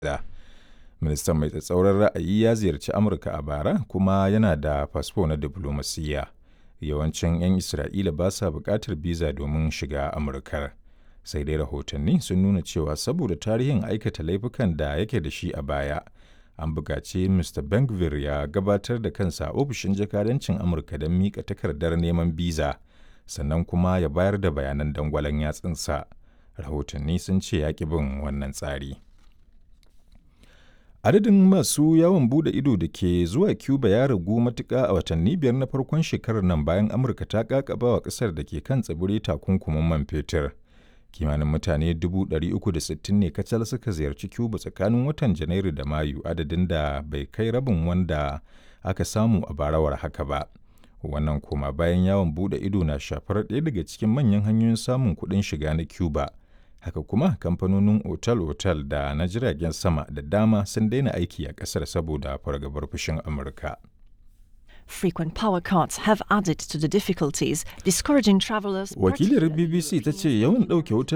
da. Ministan mai tsatsauran ra'ayi ya ziyarci Amurka a bara kuma yana da fasfo na diflomasiyya. Yawancin 'yan Isra'ila ba sa buƙatar biza domin shiga Amurkar. Sai dai rahotanni sun nuna cewa saboda tarihin aikata laifukan da yake da shi a baya, an buƙaci Mr. Ben-Gvir ya gabatar da kansa a ofishin jakadancin Amurka don miƙa takardar neman biza, sannan kuma ya bayar da bayanan dangwalon yatsunsa. Rahotanni sun ce ya ƙi bin wannan tsari. Adadin masu yawon bude ido da ke zuwa Cuba ya ragu matuƙa a watanni biyar na farkon shekarar nan bayan Amurka ta ƙaƙaba wa ƙasar da ke kan tsibiri takunkumin man fetur. Kimanin mutane 360 ne kacal suka ziyarci Cuba tsakanin watan Janairu da Mayu adadin da bai kai rabin wanda aka samu a barawar haka ba. Wannan koma bayan yawon bude ido na shafar ɗaya daga cikin manyan hanyoyin samun kuɗin shiga na Cuba. haka kuma kamfanonin otal-otal da na jiragen sama da dama sun daina aiki a kasar saboda fargabar fushin amurka Frequent power cuts have added to the difficulties, discouraging travelers. wakilar bbc ta ce yawan ɗauke wutar